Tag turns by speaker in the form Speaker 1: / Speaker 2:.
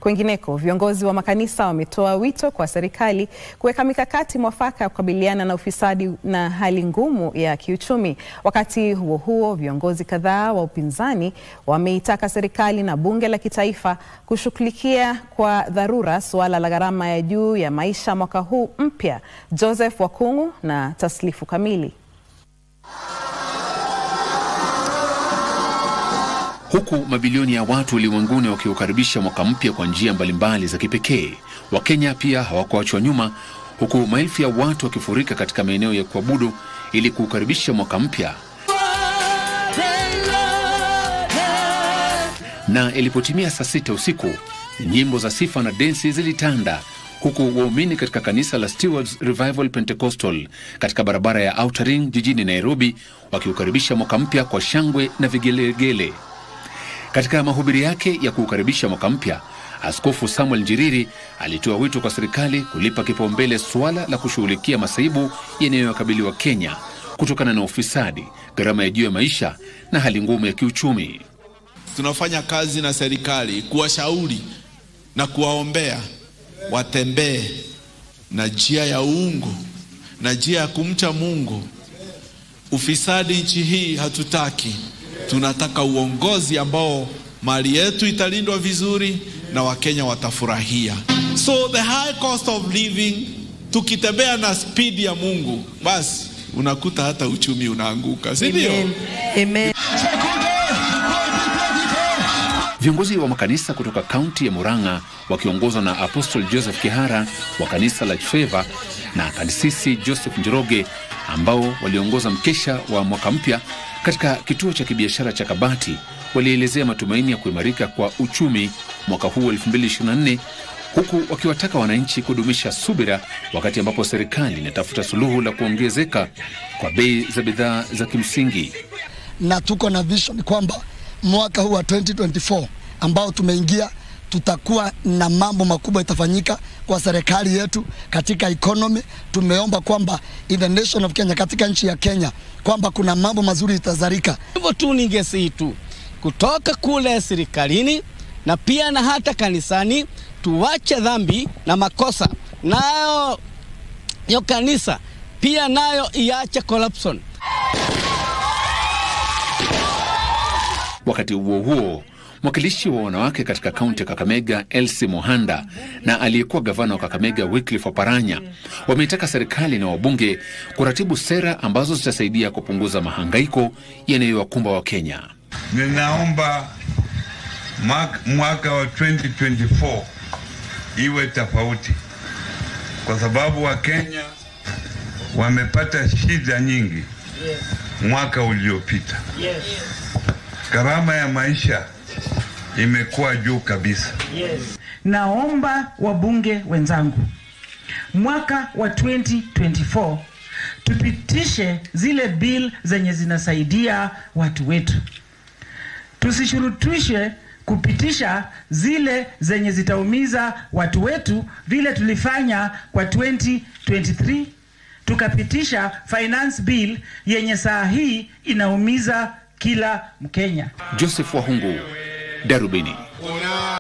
Speaker 1: Kwingineko, viongozi wa makanisa wametoa wito kwa serikali kuweka mikakati mwafaka ya kukabiliana na ufisadi na hali ngumu ya kiuchumi. Wakati huo huo, viongozi kadhaa wa upinzani wameitaka serikali na bunge la kitaifa kushughulikia kwa dharura suala la gharama ya juu ya maisha mwaka huu mpya. Joseph Wakung'u na taslifu kamili.
Speaker 2: Huku mabilioni ya watu ulimwenguni wakiukaribisha mwaka mpya kwa njia mbalimbali za kipekee, Wakenya pia hawakuachwa nyuma, huku maelfu ya watu wakifurika katika maeneo ya kuabudu ili kuukaribisha mwaka mpya. Na ilipotimia saa sita usiku, nyimbo za sifa na densi zilitanda huku waumini katika kanisa la Stewards Revival Pentecostal katika barabara ya Outer Ring jijini Nairobi wakiukaribisha mwaka mpya kwa shangwe na vigelegele. Katika mahubiri yake ya kuukaribisha mwaka mpya, Askofu Samuel Njiriri alitoa wito kwa serikali kulipa kipaumbele suala la kushughulikia masaibu yanayowakabili wa Kenya kutokana na ufisadi, gharama ya juu ya maisha na hali ngumu ya kiuchumi.
Speaker 3: Tunafanya kazi na serikali kuwashauri na kuwaombea watembee na njia ya uungu na njia ya kumcha Mungu. Ufisadi nchi hii hatutaki. Tunataka uongozi ambao mali yetu italindwa vizuri na Wakenya watafurahia. So the high cost of living, tukitembea na spidi ya Mungu, basi unakuta hata uchumi unaanguka, si ndio?
Speaker 4: Amen.
Speaker 2: Viongozi wa makanisa kutoka kaunti ya Murang'a wakiongozwa na Apostle Joseph Kihara wa kanisa la Favor na kasisi Joseph Njoroge ambao waliongoza mkesha wa mwaka mpya katika kituo cha kibiashara cha Kabati walielezea matumaini ya kuimarika kwa uchumi mwaka huu 2024 huku wakiwataka wananchi kudumisha subira wakati ambapo serikali inatafuta suluhu la kuongezeka kwa bei za bidhaa za kimsingi.
Speaker 5: na tuko na vision kwamba mwaka huu wa 2024 ambao tumeingia tutakuwa na mambo makubwa itafanyika kwa serikali yetu katika economy. Tumeomba kwamba in the nation of Kenya, katika nchi ya Kenya, kwamba kuna mambo mazuri itazarika.
Speaker 6: Hivyo tu ningesihi tu kutoka kule serikalini na pia na hata kanisani, tuwache dhambi na makosa, nayo yo kanisa pia nayo iache corruption.
Speaker 2: Wakati huo huo, mwakilishi wa wanawake katika kaunti ya Kakamega Elsie Mohanda na aliyekuwa gavana wa Kakamega Wycliffe Oparanya wameitaka serikali na wabunge kuratibu sera ambazo zitasaidia kupunguza mahangaiko yanayowakumba Wakenya.
Speaker 7: Ninaomba mwaka, mwaka wa 2024 iwe tofauti, kwa sababu Wakenya wamepata shida nyingi mwaka uliopita. Gharama ya maisha imekuwa juu kabisa.
Speaker 8: Naomba wabunge wenzangu, mwaka wa 2024 tupitishe zile bill zenye zinasaidia watu wetu, tusishurutishe kupitisha zile zenye zitaumiza watu wetu, vile tulifanya kwa 2023 tukapitisha finance bill yenye saa hii inaumiza kila Mkenya.
Speaker 2: Joseph Wahungu, Darubini.